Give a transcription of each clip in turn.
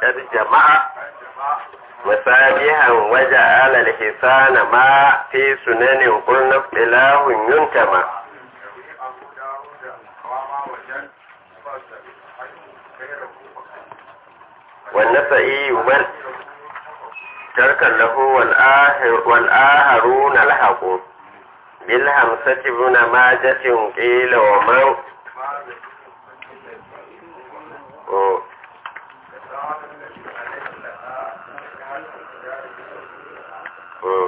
kad jama'a musabihan waje alal hisana ma fi sunanin kulna ilahun yuntama والنسائي من ترك له والآخر والآخرون الحق بالهمسة بن ماجة قيل ومن أوه. أوه.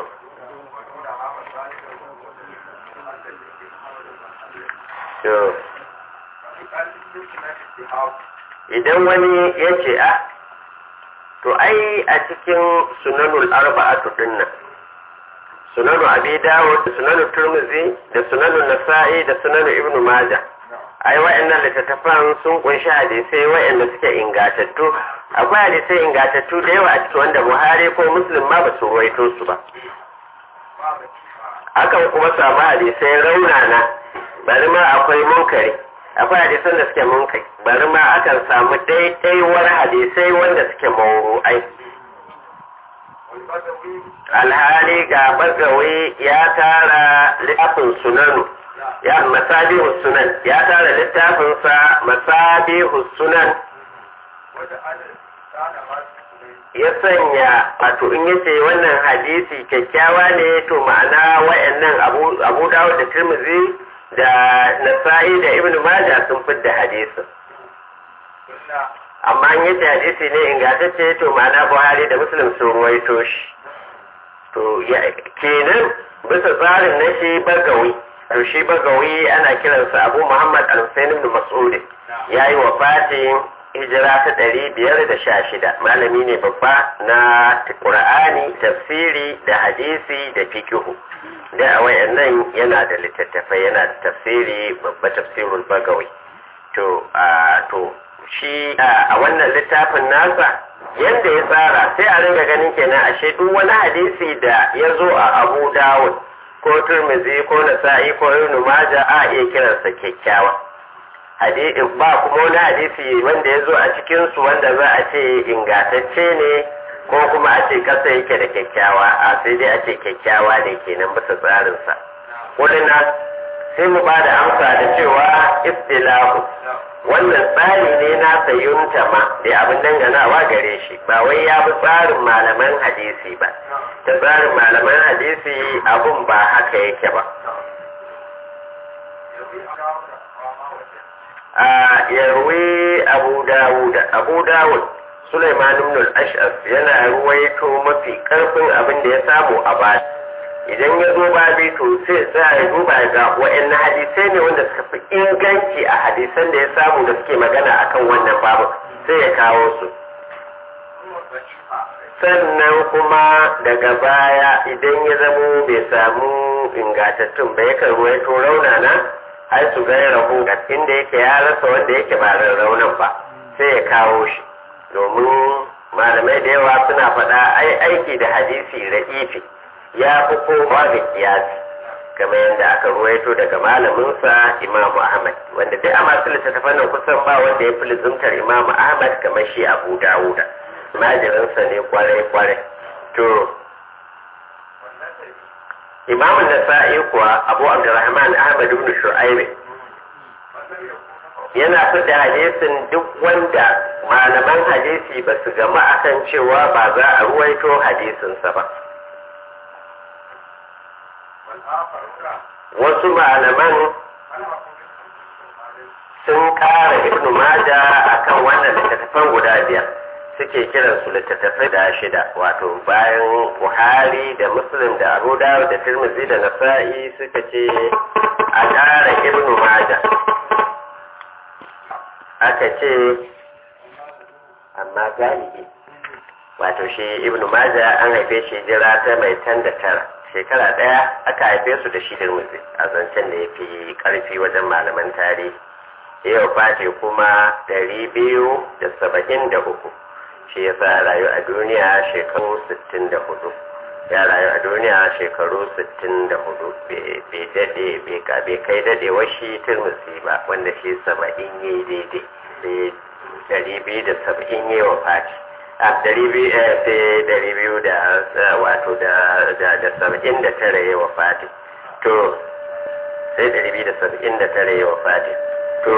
To, idan wani ya ce a to ai a cikin sunanul arba'atu dinnan sunanu abi dawud da sunanu turmuzi da sunanu nasa'i da sunanu ibnu majah ai wa'annan littattafan sun kunshi hadisai wa'anda suke ingatattu akwai hadisai ingatattu da yawa a cikin wanda buhari ko muslim ma ba su ruwaito su ba akan kuma samu hadisai raunana bari ma akwai munkari akwai hadisan da suke munkari bari ma akan samu ɗaiɗaiwar hadisai wanda suke mawru'ai alhali ga bagawi ya tara littafin sunanu ya masabihu sunan ya tara littafinsa masabihu sunan ya sanya wato in yace wannan hadisi kyakkyawa ne to ma'ana wayannan abu dawo da tirmizi da nasa'i da ibn majah sun fidda hadisin amma in yace hadisi ne ingantacce to ma'ana buhari da muslim sun ruwaito shi to kenan bisa tsarin na shi bagawi to shi bagawi ana kiransa abu muhammad al-husain ibn mas'ud ya yi wa fatin hijira ta ɗari biyar da sha shida malami ne babba na ƙur'ani tafsiri da hadisi da fikihu da a wayannan yana da littattafai yana da tafsiri babba tafsirul bagawi to to shi a wannan littafin nasa yanda ya tsara sai a ringa ganin kenan ashe duk wani hadisi da ya zo a abu dawud ko turmizi ko nasa'i ko ibn majah a iya kiransa kyakkyawa ba kuma wani hadisi wanda ya zo a cikin su wanda za a ce ingantacce ne ko kuma a ce kasa yake da kyakkyawa a sai dai a ce kyakkyawa ne kenan bisa tsarinsa kulina sai mu ba da amsa da cewa istilahu wannan tsari ne na sayunta ma da abin danganawa gare shi ba wai ya bi tsarin malaman hadisi ba ta tsarin malaman hadisi abun ba haka yake ba a yarwi abu dawud abu dawud Sulaiman ibn al-Ash'as yana ruwaito mafi karfin abin da ya samu a baya idan ya zo babi to sai sai ya duba ga wa'annan hadisai ne wanda suka fi inganci a hadisan da ya samu da suke magana akan wannan babu sai ya kawo su sannan kuma daga baya idan ya zamo bai samu ingantattun ba yakan ruwaito raunana har su ga rahu inda yake ya rasa wanda yake ba raunan ba sai ya kawo shi domin malamai da yawa suna faɗa ai aiki da hadisi ra'ifi ya fi kowa ga kiyasi kamar yadda aka ruwaito daga malaminsa imamu ahmad wanda dai a masu littattafan nan kusan ba wanda ya fi lizumtar imamu ahmad kamar shi abu dawuda majirinsa ne kwarai kwarai to imamu nasa'i kuwa abu abdurrahman ahmad ibn shu'aib yana fita hadisin duk wanda malaman hadisi ba su gama akan cewa ba za a ruwaito hadisinsa ba wasu malaman sun kara ibnu maja akan wannan littattafan guda biyar suke kiran su littattafai da shida wato bayan buhari da muslim da abu dawud da tirmidhi da nasa'i suka ce a kara ibnu maja aka ce amma galibi wato shi ibnu maja an haife shi jira ta mai tan da tara shekara ɗaya aka haife su da shi da mutse a zancen da ya fi ƙarfi wajen malaman tarihi yau fati kuma ɗari biyu da saba'in da uku shi ya sa rayu a duniya shekaru sittin da hudu ya rayu a duniya shekaru sittin da hudu bai daɗe bai kai daɗewar shi turmusi ba wanda shi saba'in ya yi daidai sai ɗari biyu da saba'in ya wa fati a dari biyu sai dari biyu da wato da da saba'in da tara ya wafati to sai dari biyu da saba'in da tara ya wafati to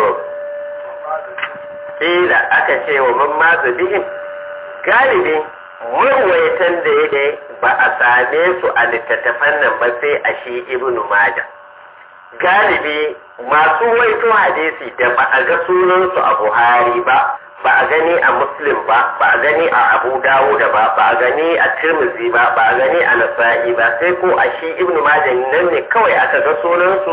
kila aka ce wa man mazu bihim galibi marwaitan da ya ba a same su a littattafan nan ba sai a shi ibnu majah galibi masu waito hadisi da ba a ga sunansu a buhari ba ba a gani a muslim ba ba a gani a abu dawuda ba ba a gani a tirmizi ba ba a gani a nasa'i ba sai ko a shi ibnu majah nan ne kawai aka ga sunansu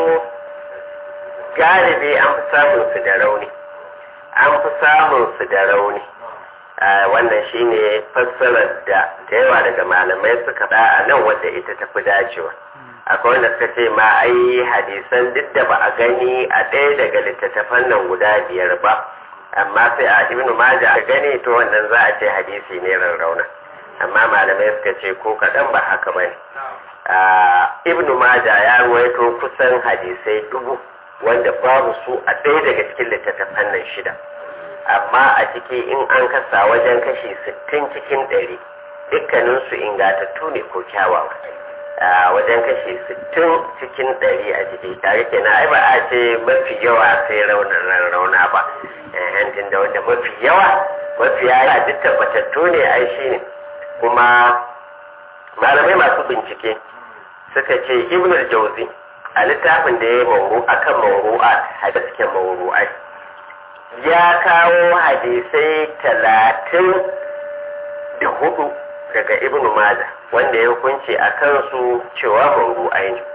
galibi an fi samun su da rauni an fi samun su da rauni wannan shine fassarar da da yawa daga malamai suka da a nan wadda ita ta fi dacewa akwai wanda suka ce ma ai hadisan duk da ba a gani a ɗaya daga littattafan nan guda biyar ba amma sai a ibnu maja a gani to wannan za a ce hadisi ne rarrauna amma malamai suka ce ko kaɗan ba haka ba ne ibnu maja ya ruwaito kusan hadisai dubu wanda babu su a ɗaya daga cikin littattafan nan shida amma a ciki in an kasa wajen kashi sittin cikin ɗari dukkaninsu ingatattu ne ko kyawawa a wajen kashi sittin cikin ɗari a ciki tare kenan ai ba a ce mafi yawa sai raunin rauna ba hantin da wanda mafi yawa mafi yawa duk tabbatattu ne ai shi ne kuma malamai masu bincike suka ce ibnul jauzi a littafin da ya yi mauru akan mauru'at hadisken mauru'at ya kawo hadisai talatin da hudu daga ibnu maja wanda ya hukunci a kansu cewa mauru'ai ne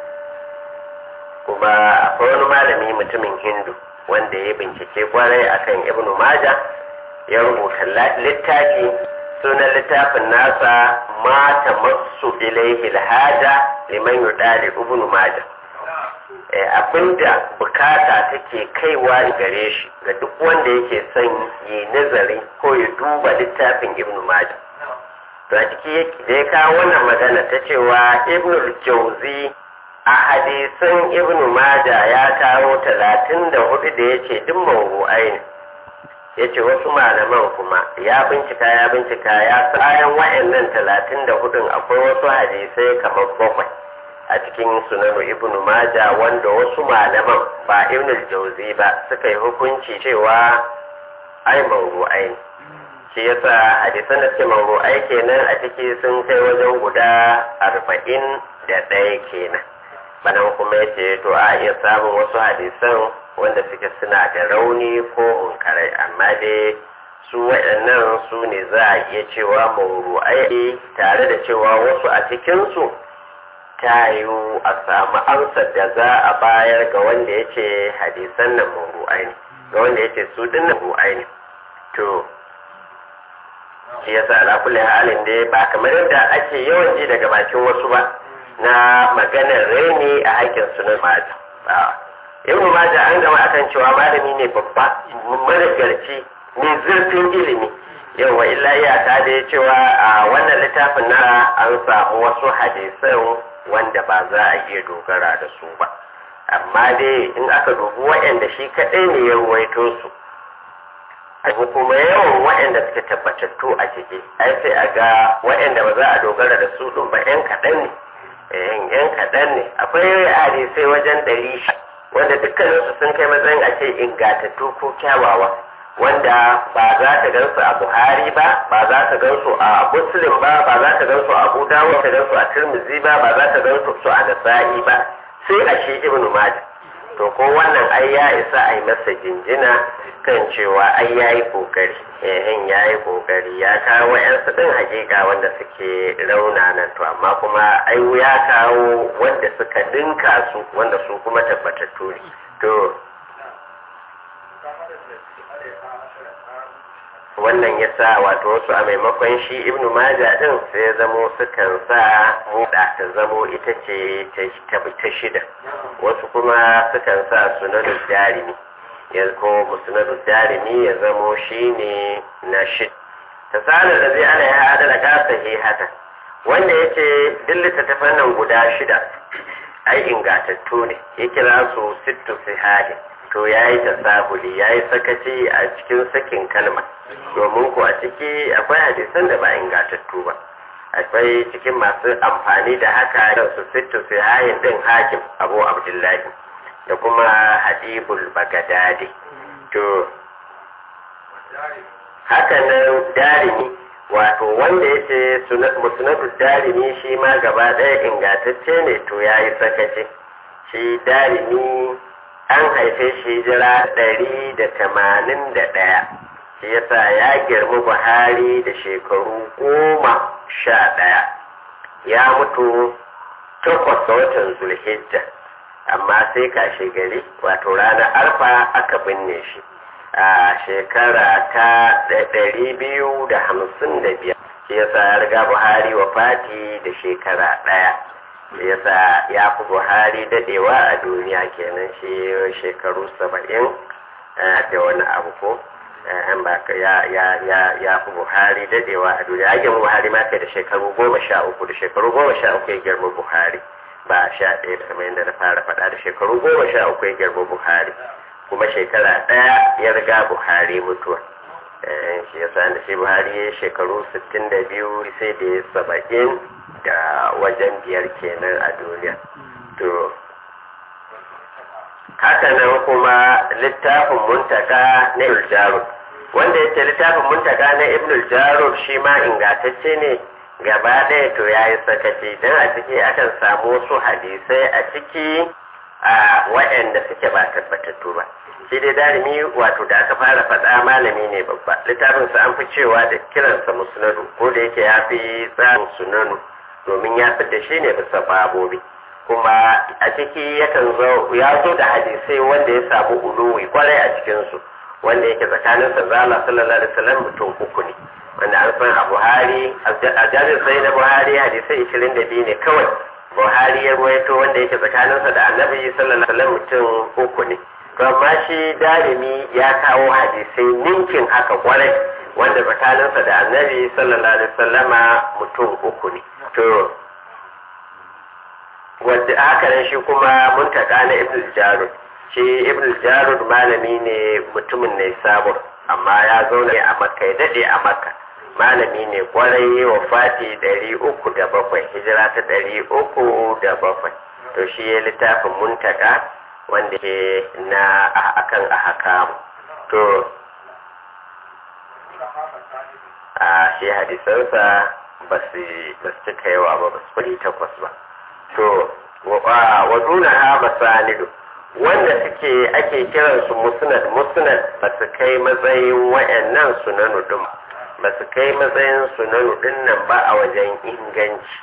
kuma akwai wani malami mutumin hindu wanda ya bincike kwarai akan ibnu maja ya rubuta littafi sunan littafin nasa mata masu ilaihi alhaja liman yudali ibnu maja abinda bukata take kaiwa gare shi ga duk wanda yake son yi nazari ko ya duba littafin ibn majah to a ciki da ya kawo wannan magana ta cewa ibn jauzi a hadisan ibn majah ya kawo talatin da hudu da ya ce duk mawu'ai ne ya ce wasu malaman kuma ya bincika ya bincika ya bayan wa'annan talatin da hudun akwai wasu hadisai kamar bakwai a cikin sunanu ibnu maja wanda wasu malaman ba ibnu jauzi ba suka yi hukunci cewa ai mawru'ai ne shi yasa hadisan da suke mawru'ai kenan a ciki sun kai wajen guda arba'in da ɗaya kenan banan kuma ya ce to a iya samun wasu hadisan wanda suke suna da rauni ko munkarai amma dai su waɗannan su ne za a iya cewa mawru'ai tare da cewa wasu a cikinsu ta yiwu a samu amsar da za a bayar ga wanda ya ce hadisan nan mawru'ai ne ga wanda ya ce su din nan mawru'ai ne to shi yasa ala kulli halin dai ba kamar yadda ake yawan ji daga bakin wasu ba na maganar reni a haƙƙin sunan maja ibnu maja an gama akan cewa malami ne babba managarci mai zurfin ilimi yawa illa iyaka da ya cewa a wannan littafin na an samu wasu hadisan wanda ba za a iya dogara da su ba amma dai in aka dubi waɗanda shi kaɗai ne ya ruwaito su abu kuma yawan waɗanda suke tabbatattu a ciki ai sai a ga waɗanda ba za a dogara da su ɗin ba ƴan kaɗan ne ƴan kaɗan ne akwai hadisai wajen ɗari wanda dukkaninsu sun kai matsayin a ce ingatattu ko kyawawa wanda ba za ka gan su a buhari ba ba za ka gan su a muslim ba ba za ka gan su a abu dawud ka gan su a tirmizi ba ba za ka gan su a nasa'i ba sai a shi ibnu majah to ko wannan ai ya isa a yi masa jinjina kan cewa ai ya yi kokari ehin ya yi kokari ya kawo yan din hakika wanda suke raunanan to amma kuma ai ya kawo wanda suka dinka su wanda su kuma tabbatattu ne to wannan ya sa wato wasu a maimakon shi ibnu maja din sai ya zamo sukan sa muda ta zamo ita ce ta shida wasu kuma sukan sa sunanu jarimi ya ko musnadu jarimi ya zamo shi ne na shida ta sanar da zai ana ya hada da kasa hata wanda ya ce duk littattafan nan guda shida ai ingatattu ne ya kira su sittu sihahi to ya yi tasahuli ya yi sakaci a cikin sakin kalma domin ko a ciki akwai hadisan da ba ingantattu ba akwai cikin masu amfani da haka da su sittu su hayin din hakim abu abdullahi da kuma hadibul bagadadi to haka nan darimi wato wanda ya ce musnadu darimi shi ma gaba ɗaya ingantacce ne to ya yi sakaci shi darimi an haife shi jira ɗari da tamanin da ɗaya shi yasa ya girmi buhari da shekaru goma sha ɗaya ya mutu takwas ga watan zulhijja amma sai kashe gari wato ranar arfa aka binne shi a shekara ta ɗari biyu da hamsin da biyar shi yasa ya riga buhari wa fati da shekara ɗaya shi yasa ya fi buhari dadewa a duniya kenan shi shekaru saba'in da wani abu ko an ba ya ya ya ya fi buhari dadewa a duniya ya girma buhari ma kai da shekaru goma sha uku da shekaru goma sha uku ya girma buhari ba sha ɗaya da kamar yadda na fara faɗa da shekaru goma sha uku ya girma buhari kuma shekara ɗaya ya riga buhari mutuwa shi yasa da shi buhari ya shekaru sittin da biyu sai da ya saba'in da wajen biyar kenan a duniya to hakanan kuma littafin muntaka na iljarud wanda yake littafin muntaka na ibn jarud shi ma ingantacce ne gaba ɗaya to ya yi sakaci don a ciki akan samu wasu hadisai a ciki a waɗanda suke ba tabbatattu ba shi dai darimi wato da aka fara faɗa malami ne babba littafinsa an fi cewa da kiransa musnadu ko da yake ya fi tsarin sunanu domin ya fi da shi ne bisa babobi kuma a ciki yakan zo ya zo da hadisai wanda ya samu uluwi kwarai a cikinsu wanda yake tsakanin sa zala sallallahu alaihi wasallam mutum uku ne wanda an san a buhari a jami'in sai na buhari hadisai ishirin da biyu ne kawai buhari ya ruwaito wanda yake tsakaninsa da annabi sallallahu alaihi wasallam mutum uku ne to amma shi darimi ya kawo hadisai ninkin haka kwarai wanda tsakaninsa da annabi sallallahu alaihi wasallama mutum uku ne to wadda haka nan shi kuma muntaka na ibn jarud shi ibn jarud malami ne mutumin ne sabur amma ya zauna a makka ya dade a makka malami ne kwarai wa fati ɗari uku da bakwai hijira ta ɗari uku da bakwai to shi ya littafin muntaka wanda ke na akan ahakamu to a shi hadisansa ba su cika yawa ba ba su kuri takwas ba to wa duna ha masanidu wanda suke ake kiransu musnad musnad ba su kai matsayin wayannan sunanu din ba su kai matsayin sunanu din nan ba a wajen inganci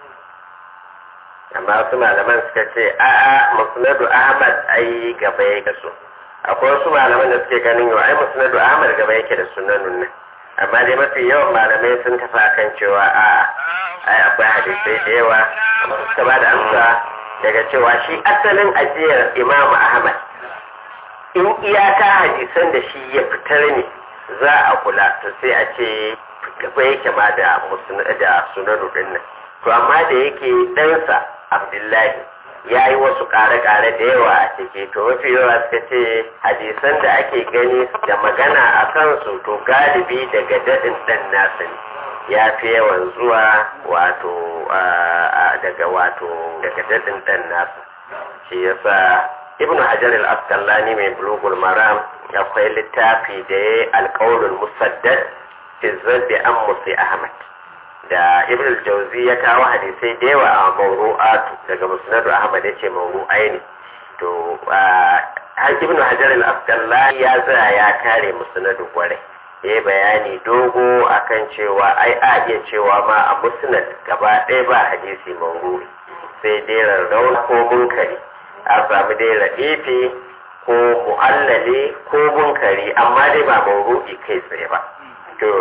amma wasu malaman suka ce a'a musnadu ahmad ai gaba yake su akwai wasu malaman da suke ganin yau ai musnadu ahmad gaba yake da sunanun nan amma dai mafi yawan malamai sun tafi akan cewa a'a ai akwai hadisai da yawa amma suka ba da amsa daga cewa shi asalin ajiyar imamu ahmad in iyaka hadisan da shi ya fitar ne za a kula to sai a ce gaba yake ma da da sunanu din nan to amma da yake ɗansa abdullahi ya yi wasu ƙare-ƙare da yawa a ciki to mafi yawa suka ce hadisan da ake gani da magana a kansu to galibi daga daɗin ɗan nasa ne ya fi yawan zuwa wato daga wato daga daɗin ɗan nasa shi yasa ibnu hajar al-asqalani mai bulugul maram akwai littafi da ya alƙawarin musaddad fi zabbi an musi ahmad da ibn al-jawzi ya kawo hadisai da yawa a mawru'atu daga musnad ahmad yace mawru'ai ne to har ibn hajar al-asqalani ya tsaya ya kare musnad kwarai ya bayani dogo akan cewa ai a iya cewa ma a musnad gaba ɗaya ba hadisi mawru'i sai dai rarraun ko munkari a samu dai ra'ifi ko mu'allale ko munkari amma dai ba mawru'i kai tsaye ba to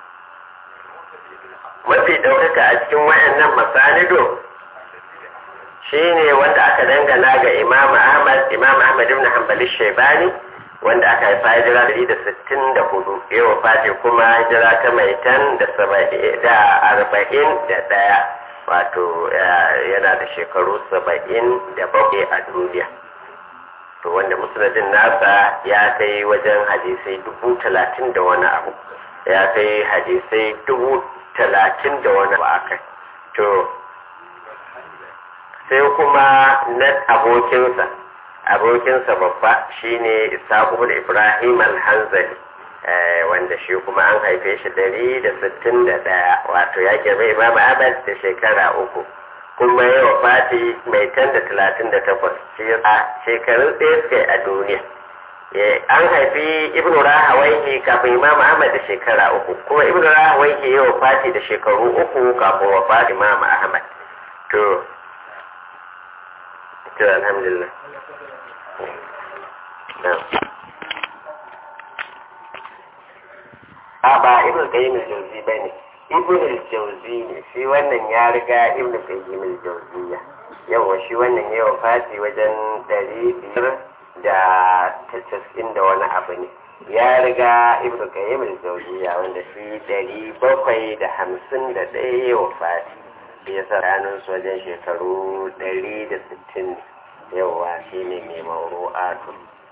mafi ɗaukaka a cikin wayannan masanido shi ne wanda aka dangana ga imam ahmad imam ahmad ibn hanbali shaibani wanda aka haifa hijira dari da sittin da hudu yawa fati kuma hijira ta mai tan da da arba'in da ɗaya wato yana da shekaru saba'in da bakwai a duniya to wanda musnadin nasa ya kai wajen hadisai dubu talatin da wani abu ya kai hadisai dubu talatin da wani abu akai to sai kuma na abokinsa abokinsa babba shine isaku da ibrahim al-hanzali wanda shi kuma an haife shi dari da sittin da ɗaya wato ya girma imam ahmad da shekara uku kuma ya wafati mai tan da talatin da takwas shi a shekarun ɗaya suka a duniya an haifi ibnu rahawaihi kafin imam ahmad da shekara uku kuma ibnu rahawaihi ya wafati da shekaru uku kafin wafati imam ahmad to to alhamdulillah a ba ibn qayyim al-jawzi bane ibn al-jawzi ne shi wannan ya riga ibn qayyim al-jawziya yawa shi wannan ya wafati wajen ɗari biyar da tasa'in da wani abu ne ya riga ibn qayyim al-jawziya wanda shi ɗari bakwai da hamsin da ɗaya ya wafati ya sa ranar su wajen shekaru ɗari da sittin yawa shi ne mai mauru'atu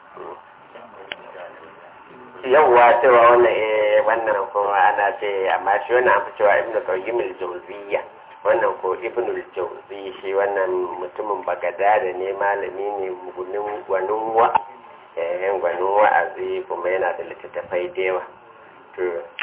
yawwa cewa wannan eh wannan kuma ana ce amma shi wannan an fi cewa ibnu qayyim al-jawziyya wannan ko ibnu al-jawzi shi wannan mutumin bagada da ne malami ne gunin gwanin wa eh gwanin wa'azi kuma yana da littattafai da yawa to